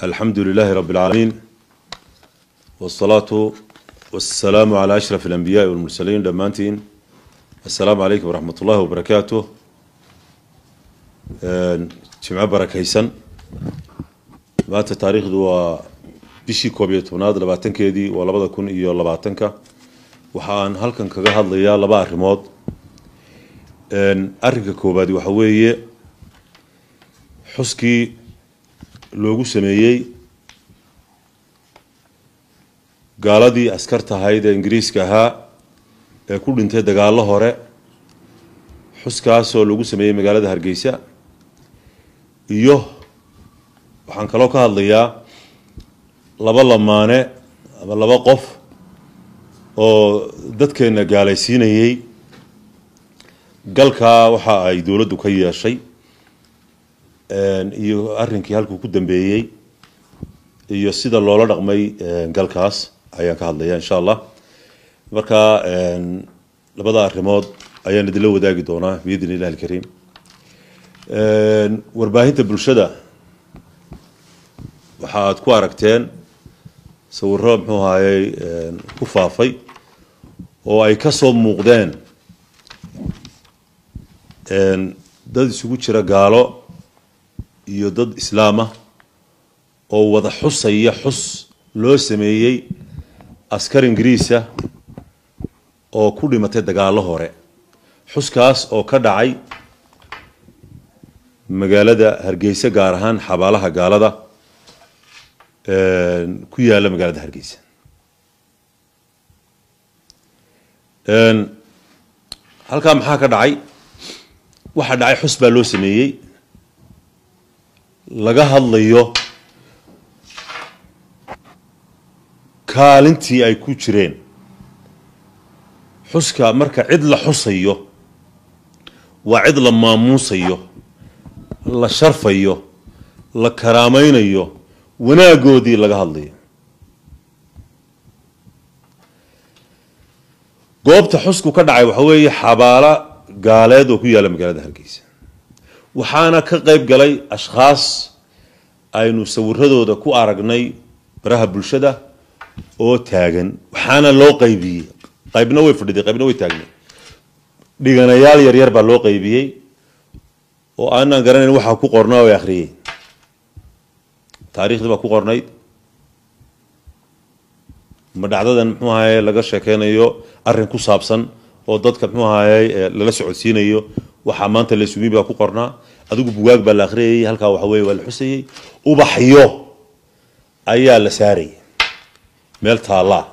alxamdu lilaahi rabi اlcaalamiin wاsalaatu wasalaamu calaa ashraf alanbiyaai walmursaliin dhammaantiin assalaamu calaykum waraxmat ullahi wabarakaatu jimco barakaysan maanta taariikhdu waa bishii koob iyo tobnaad labaatankeedii waa labada kun iyo labaatanka waxa aan halkan kaga hadlayaa laba arrimood arrinka koowaadi waxa weeye xuskii loogu sameeyey gaaladii askarta ahayd ee ingiriiska ahaa ee ku dhintay dagaallo hore xuskaasoo lagu sameeyey magaalada hargeysa iyo waxaan kaloo ka hadlayaa laba lamaane ama laba qof oo dadkeena gaalaysiinayey galkaa waxa ay dowladdu ka yeeshay iyo arrinkii halkuu ku dambeeyey iyo sida loola dhaqmay galkaas ayaan ka hadlaya insha allah marka labada arrimood ayaan idinla wadaagi doonaa biidn illahi alkariim warbaahinta bulshada waxa aad ku aragteen sawiro muxuu ahayey ku faafay oo ay ka soo muuqdeen dad isugu jira gaalo iyo dad islaamah oo wada xusaya xus loo sameeyey askar ingiriisa oo ku dhimatay dagaallo hore xuskaas oo ka dhacay magaalada hargeysa gaar ahaan xabaalaha gaalada ku yaala magaalada hargeysa halkaa maxaa ka dhacay waxaa dhacay xus baa loo sameeyey laga hadlayo kaalintii ay ku jireen xuska marka cid la xusayo waa cid la maamuusayo la sharfayo la karaamaynayo wanaagoodii laga hadlayo goobta xusku ka dhacay waxa weeye xabaalo gaaleed oo ku yaalla magaalada hargeysa waxaana ka qeyb galay ashkhaas aynu sawiradooda ku aragnay baraha bulshada oo taagan waxaana loo qaybiyey qaybna way fadhiday qaybna way taagnay dhiganayaal yaryar baa loo qaybiyey oo aanaan garanayn waxaa ku qornaa ay akhriyey taariikhdii baa ku qornayd ma dhacdadan muxuu ahaye laga sheekeynayo arrin ku saabsan oo dadka muxuu ahaye lala socodsiinayo waxaa maanta la isugi baa ku qornaa adigu bugaag baa la akhriyayay halkaa waxa weye waa la xusayey ubaxyo ayaa la saarayay meel taallaa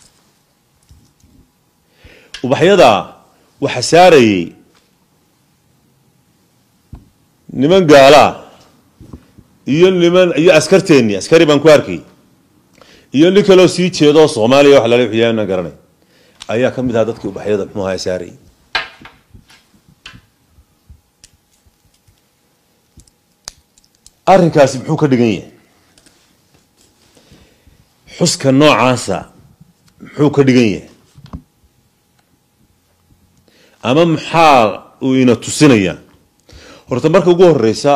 ubaxyada waxa saarayey niman gaalaa iyo niman iyo askarteennii askari baan ku arkay iyo nin kaloo sii jeedo soomaaliya wax lala wixiyaan garanay ayaa ka mid ahaa dadkii ubaxyada muxuu ahaa saarayay arrinkaasi muxuu ka dhigan yahay xuska noocaasa muxuu ka dhigan yahay ama maxaa uu ina tusinayaa horta marka ugu horeysa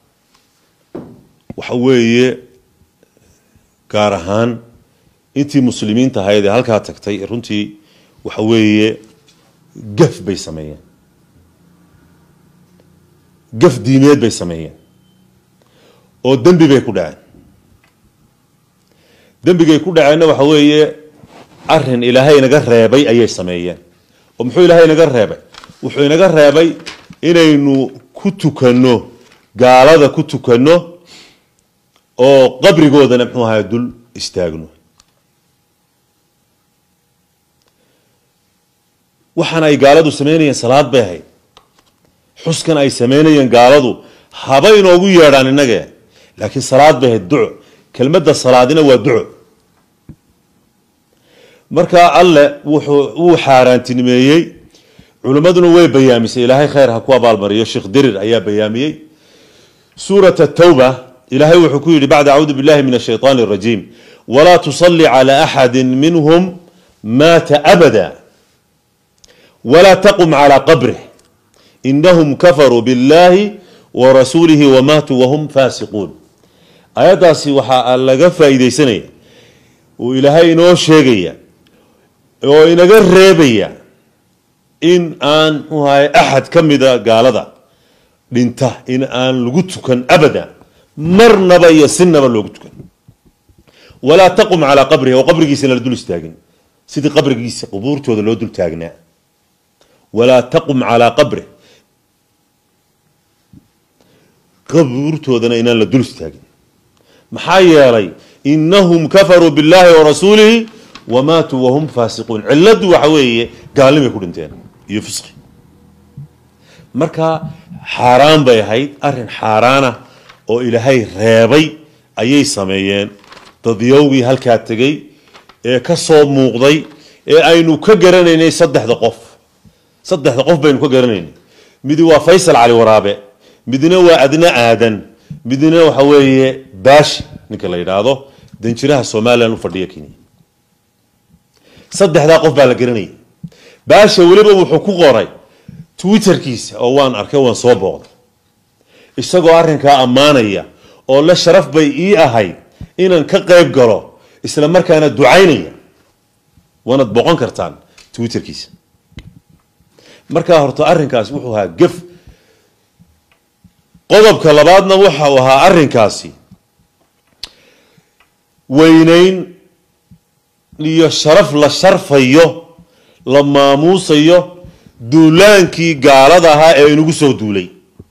waxa weeye gaar ahaan intii muslimiinta ahayd ee halkaa tagtay runtii waxa weeye gaf bay sameeyeen gaf diimeed bay sameeyeen oo dembi bay ku dhaceen dembigay ku dhaceenna waxa weeye arin ilaahay inaga reebay ayay sameeyeen oo muxuu ilaahay inaga reebay wuxuu inaga reebay inaynu ku tukanno gaalada ku tukanno oo qabrigoodana muxuu ahaa dul istaagno waxaan ay gaaladu sameynayeen salaad bay ahayd xuskan ay sameynayeen gaaladu haba inoogu yeedhaan innage laakiin salaad bay ahayd duco kelmadda salaadina waa duco markaa alle wuxuu wuu xaaraantinimeeyey culimmaduna way bayaamisay ilaahay khayr ha ku abaalmariyo sheekh dirir ayaa bayaamiyey suurat tawba ilaahay wuxuu ku yidhi bacda acuudu billahi min ashaytaan arajiim walaa tusalli cala axadi minhum maata abada walaa taqum calaa qabrih inahum kafaruu billahi warasuulihi wamaatuu wahum faasiquun aayaddaasi waxaa laga faa'iidaysanaya uu ilaahay inoo sheegaya oo inaga reebaya in aan muxuu ahay axad ka mida gaalada dhinta in aan lagu tukan abada marnaba iyo sinaba loogu tukan walaa taqum calaa qabrihi oo qabrigiisana la dul istaagin sidii qabrigiisa qubuurtooda loo dul taagnaa walaa taqum calaa qabrih qabuurtoodana inaan la dul istaagin maxaa yeelay inahum kafaruu billahi warasuulihi wamaatuu wahum faasiquun ciladu waxa weeye gaalnimay ku dhinteen iyo fisqi marka xaaraan bay ahayd arrin xaaraana oo ilaahay reebay ayay sameeyeen dadyowgii halkaa tegey ee ka soo muuqday ee aynu ka garanaynay saddexda qof saddexda qof baynu ka garanaynay midi waa faysal cali waraabe midna waa adna aadan midna waxa weeye baashi ninka la yidhaahdo danjiraha somalilan u fadhiya kenya saddexdaa qof baa la garanayay baasha weliba wuxuu ku qoray twitterkiisa oo waan arkay waan soo booqday isagoo arrinkaa ammaanaya oo la sharaf bay ii ahayd inaan ka qayb galo isla markaana ducaynaya waanaad boqon kartaan twitterkiisa markaa horta arrinkaasi wuxuu ahaa gef qodobka labaadna waxau ahaa arrinkaasi weynayn iyo sharaf la sharfayo la maamuusayo duulaankii gaalada ahaa ee inagu soo duulay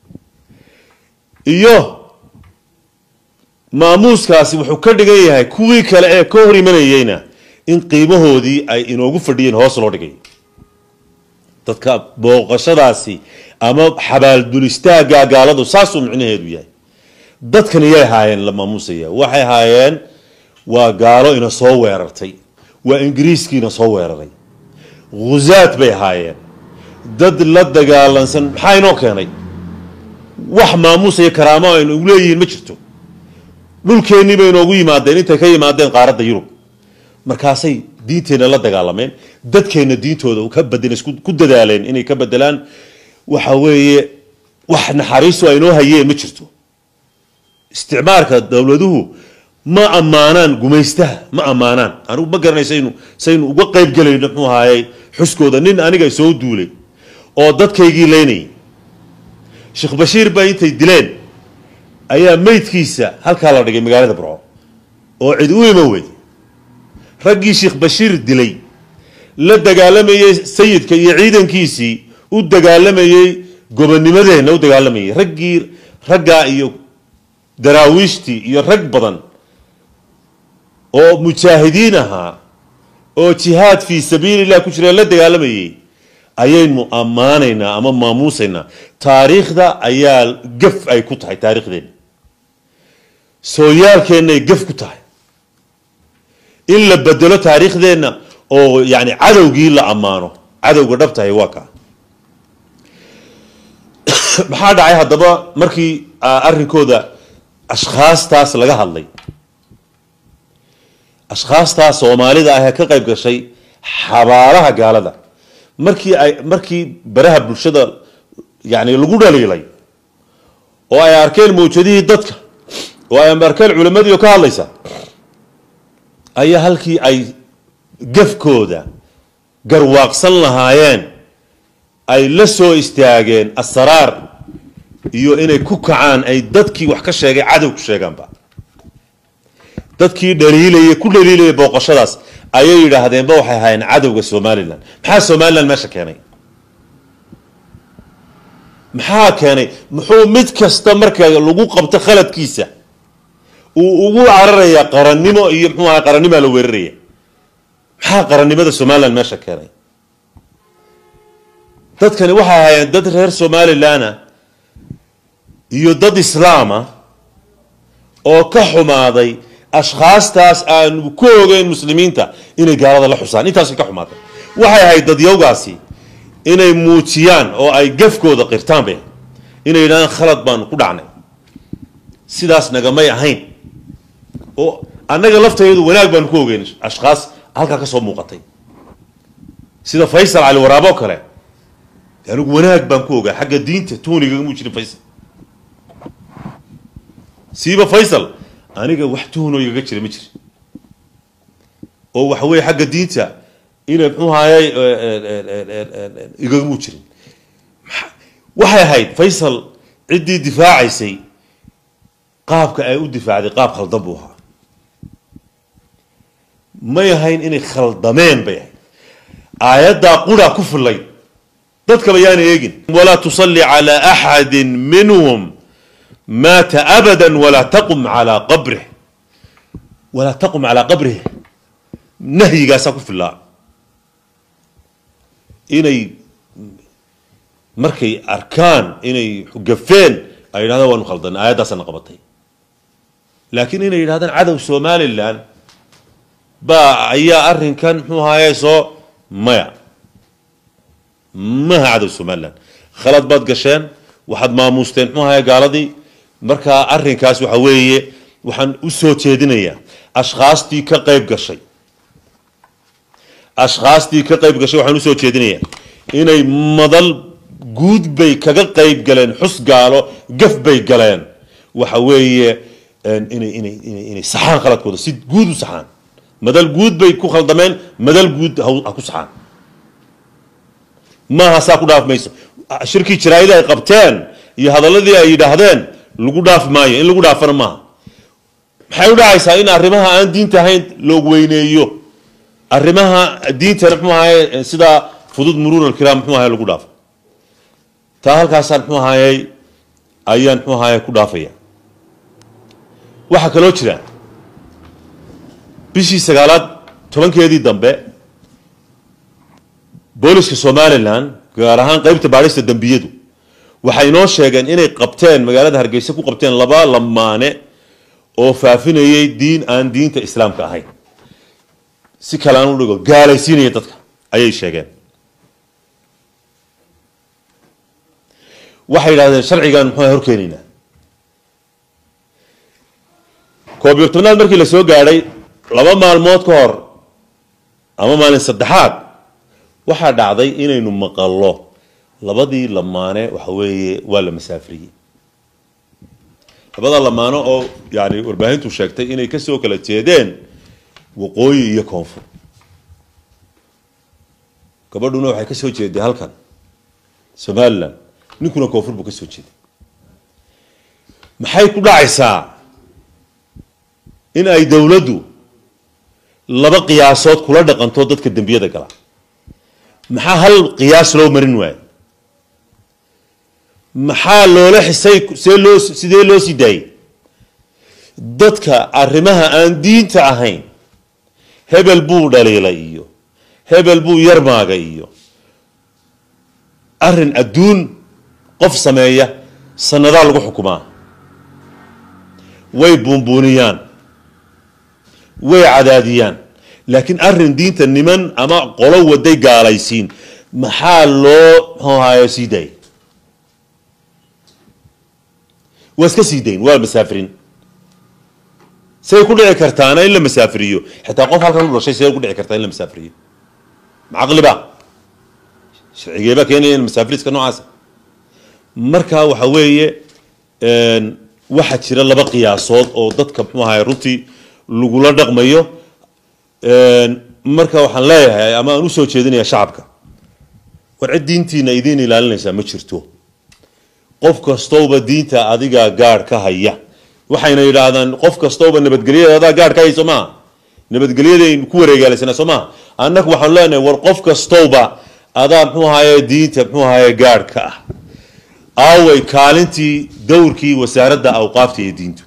iyo maamuuskaasi wuxuu ka dhigan yahay kuwii kale ee ka hor imanayeyna in qiimahoodii ay inoogu fadhiyeen hoos loo dhigay dadka booqashadaasi ama xabaaldulistaaga gaaladu saasuu micnaheedu yahay dadkan iyay haayeen la maamuusaya waxay haayeen waa gaalo ina soo weerartay waa ingiriiskiina soo weeraray khuzaad bay ahaayeen dad la dagaalansan maxaa inoo keenay wax maamuusaya karaamo aynu ugu leeyihiin ma jirto dhulkeennii bay inoogu yimaadeen intay ka yimaadeen qaaradda yurub markaasay diinteenna la dagaalameen dadkeenna diintooda ka badin ku dadaaleen inay ka bedelaan waxa weeye wax naxariistu aynoo hayeen ma jirto isticmaalka dowladuhu ma ammaanaan gumaystaha ma ammaanaan anigu ma garanay saynu saynu uga qayb gelayno muxuu ahaayey xuskooda nin aniga soo duulay oo dadkaygii leynayay sheekh bashiir baa intay dileen ayaa meydkiisa halkaa la dhigay magaalada burco oo cid u ima weyday raggii sheekh bashiir dilay la dagaalamayey sayidka iyo ciidankiisii u dagaalamayey gobonimadeenna u dagaalamayay raggii raggaa iyo daraawiishtii iyo rag badan oo mujaahidiin ahaa oo jihaad fii sabiili illah ku jira la dagaalamayay ayaynu ammaanaynaa ama maamuusaynaa taariikhda ayaa gaf ay ku tahay taariikhdeenna sooyaalkeennay gaf ku tahay in la bedelo taariikhdeenna oo yani cadowgii la ammaano cadowga dhabtahay waa kaa maxaa dhacay haddaba markii arrinkooda ashkhaastaas laga hadlay ashkhaastaas soomaalida ah ee ka qayb gashay xabaalaha gaalada markii ay markii baraha bulshada yani lagu dhaliilay oo ay arkeen mawjadihii dadka oo ay arkeen culimadii oo ka hadlaysa ayaa halkii ay gafkooda garwaaqsan lahaayeen ay la soo istaageen asraar iyo inay ku kacaan ay dadkii wax ka sheegay cadow ku sheegaanba dadkii dhaliilaya ku dhaliilaya booqashadaas ayay yidhaahdeenba waxay ahaayeen cadowga somalilan maxaa somalilan meesha keenay maxaa keenay muxuu mid kasta marka lagu qabto khaladkiisa uu ugu cararayaa qarannimo iyo muxuu aha qarannimaa la weeraraya maxaa qarannimada somalilan meesha keenay dadkani waxay ahaayeen dad reer somalilana iyo dad islaama oo ka xumaaday ashkhaastaas aanu ku ogeyn muslimiinta inay gaalada la xusaan intaasay ka xumaatay waxay ahayd dadyowgaasi inay muujiyaan oo ay gafkooda qirtaan bay inay yidhahdaan khalad baanu ku dhacnay sidaas nagamay ahayn oo annaga laftayadu wanaag baanu ku ogeyn ashkhaas halkaa ka soo muuqatay sida faysal cali waraabo o kale anigu wanaag baan ku ogaa xagga diinta tuunigagamuu jirin faysal siiba faysal aniga wax tuhunoo igaga jira ma jira oo waxa weeye xagga diinta inay muxuu ahayey igagamuu jirin waxay ahayd faysal ciddii difaacaysay qaabka ay u difaacday qaab khaldan buu ahaa may ahayn inay khaldameen bay ahayd aayaddaa qura ku fillay dadkaba yaana eegin walaa tusalli calaa axadi minhum maata abada walaa taqum calaa qabrih walaa taqum calaa qabrih nahyigaasaa ku fillaa inay markay arkaan inay gafeen ay yidhahdaan waanu khaldanay aayaddaasana qabatay laakiin inay yidhahdaan cadow somalilan baa ayaa arrinkan muxuu ahaaye soo maya maha cadow somalilan khalad baad gasheen waxaad maamuusteen muxuu ahaaye gaaladii markaa arrinkaas waxa weeye waxaan u soo jeedinayaa ashkhaastii ka qayb gashay ashkhaastii ka qayb gashay waxaan usoo jeedinayaa inay madal guud bay kaga qayb galeen xus gaalo gaf bay galeen waxa weeye inay inay inay inay saxaan khaladkooda si guud u saxaan madal guud bay ku khaldameen madal guud ha ku saxaan maaha saa ku dhaaf mayso shirkii jaraa'ida ay qabteen iyo hadaladii ay yidhaahdeen lagu dhaafi maayo in lagu dhaafana maaha maxay u dhacaysaa in arrimaha aan diinta ahayn loog weyneeyo arrimaha diintana muxuu ahaye sidaa fudud muruur alkiraam muxuu ahaye lagu dhaafo taa halkaasaan muxuu ahayey ayaan muxuu ahaye ku dhaafaya waxaa kaloo jira bishii sagaalaad tobankeedii dambe booliska somalilan gaar ahaan qeybta baadhista dembiyadu waxay inoo sheegeen inay qabteen magaalada hargeysa ku qabteen laba lamaane oo faafinayay diin aan diinta islaamka ahayn si kale aan u dhigo gaalaysiinaya dadka ayay sheegeen waxay yidhahdeen sharcigan muxuu horkeenaynaa koob iyo tobnaad markii la soo gaadhay laba maalmood ka hor ama maalin saddexaad waxaa dhacday inaynu maqallo labadii lamaane waxa weeye waa la masaafriyey labada lamaano oo yani warbaahintu sheegtay inay kasoo kala jeedeen waqooyi iyo koonfur gabadhuna waxay ka soo jeeday halkan somalilan ninkuna koonfur buu ka soo jeeday maxay ku dhacaysaa in ay dowladdu laba qiyaasood kula dhaqanto dadka dembiyada gala maxaa hal qiyaas loo marin waayo maxaa loola xisay see loo sidee loo sii daayey dadka arrimaha aan diinta ahayn hebel buu dhaliilay iyo hebel buu yarmaagay iyo arrin adduun qof sameeya sanadaa lagu xukumaa way buunbuuniyaan way cadaadiyaan laakiin arrin diinta niman ama qolo waday gaalaysiin maxaa loo mxuahaye sii daayay waa iska sii dayn waa masaafirin say ku dhici kartaana in la masaafiriyo xitaa qof halkan u dhashay say ku dhici kartaa in la masaafiriyo macaqliba sharcigeebaa keenaya in masaafiriska noocaasa marka waxa weeye waxaa jira laba qiyaasood oo dadka muxuu ahaye runtii lagula dhaqmayo marka waxaan leeyahay ama aan usoo jeedinaya shacabka war cid diintiina idiin ilaalinaysaa ma jirto qof kastowba diinta adigaa gaadh ka haya waxayna yidhaahdaan qof kastowba nabadgelyada adaa gaadh ka hay soo maha nabadgelyadayn ku wareegaalaysana soo maha annagu waxaan leenahay war qof kastowba adaa muxuu ahaye diinta muxuu ahaye gaadh ka ah aaway kaalintii dowrkii wasaaradda awqaafta iyo diintu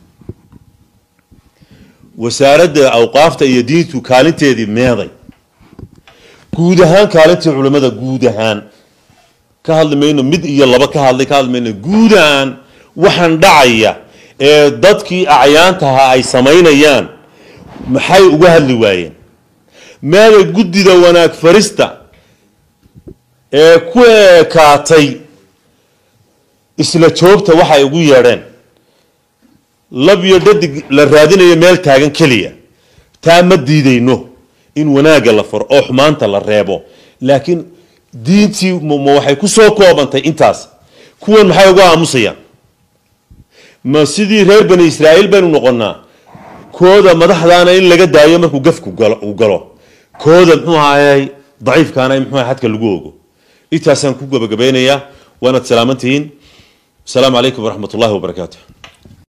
wasaaradda awqaafta iyo diintu kaalinteedii meeday guud ahaan kaalintii culimmada guud ahaan ka hadli mayno mid iyo laba ka hadlay ka hadli mayno guud ahaan waxaan dhacaya ee dadkii acyaantaha ay samaynayaan maxay uga hadli waayeen meeday guddida wanaag farista ee ku ekaatay isla joogta waxay ugu yeedheen lab iyo dhadig la raadinayo meel taagan keliya taa ma diidayno in wanaagga la faro oo xumaanta la reebo laakiin diintii ma waxay ku soo koobantay intaas kuwan maxay uga aamusayaan ma sidii reer bani israa'iil baynu noqonnaa kooda madaxdaana in laga daayo markuu gafku uu galo kooda muxuu ahaayey daciifkaana in muxuu xadka lagu ogo intaasaan ku gabagabeynayaa waanaad salaamantihiin asalaamu calaykum waraxmat ullahi wabarakaatu